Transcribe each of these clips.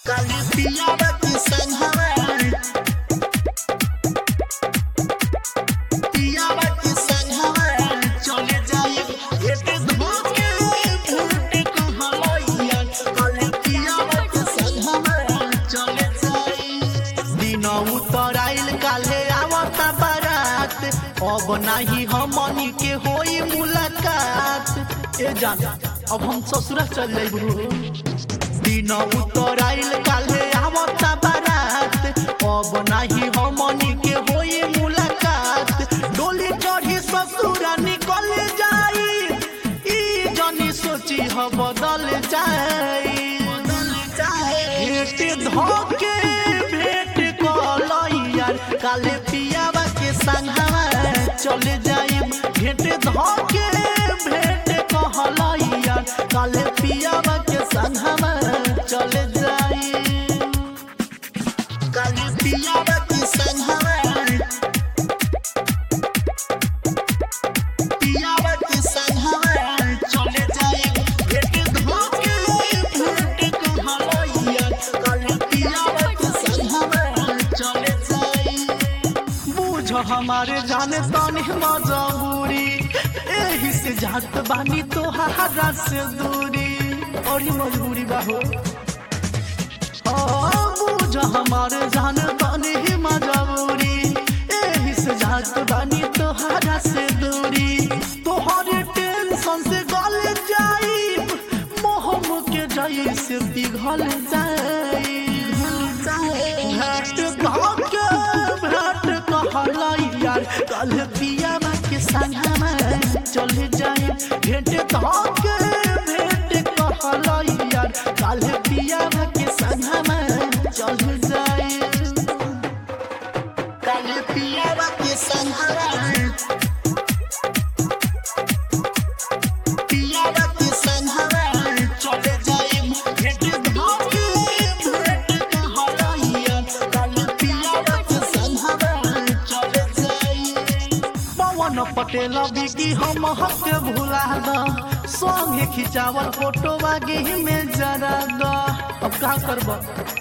काली पियावा के संघवा पियावा के संघवा चले जाए एते धोके फूटे कहलैया काली पियावा के संघवा चले जाए दिन उतर आइल काले आवता बारात अब नाही हमनी के होई मुलाकात ए जान अब हम ससुरा चल जाइबू दिन उतर आइल काले आवता बारात अब नाही हमनी के होई मुलाकात डोली चढ़ी ससुरा निकल जाई ई जनी सोची ह बदल जाई बदल जाए भेट धोके भेट कलैया काले पियावा के संघवा चले जाई भेट धोके भेट कहलैया काले पियावा के संघवा चले जाई काले पियावा के संघवा पियावा के संघवा चले जाई भेट धोके भेट कहलैया काले पियावा के संघवा चले जाई बुझ हमारे जाने तानी मजबूरी एही से जात बानी तोहारा से दूरी और ये मजबूरी बा हो ओ, बुझ हमारे जाने तानी मजबूरी एही से जात बानी तोहारा से दूरी तोहरे टेंशन से गल जाई मोहम के जाई से पिघल जाई भेट धोके भेट कहलैया कल पियावा के संगमा चल जाए भेट धोके भेट कहलैया कल पियावा के संगमा चल जाए कल पियावा के संगमा पियावा के संगमा चल जाए भेट धोके भेट कहलैया कल पियावा के संगमा चल जाए पवन पटेल बिकी हम हक भुला द संगे खिंचावल फोटो बागी में जरा द अब का करब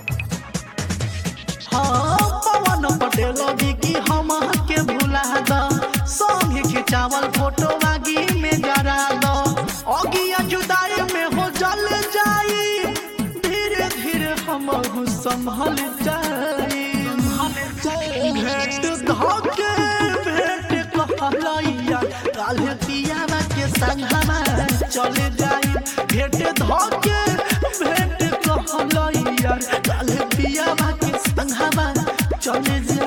हाँ पवन पटेल बिकी हम हक भुला द संगे खिंचावल फोटो बागी में जरा द अगिया जुदाई में हो जल जाई धीरे धीरे हम संभल जाई भेट धोके भेट कहलैया काल्हे पियावा के संगमा चले जाई भेट धोके भेट कहलैया काल्हे पियावा के संगमा चले जाई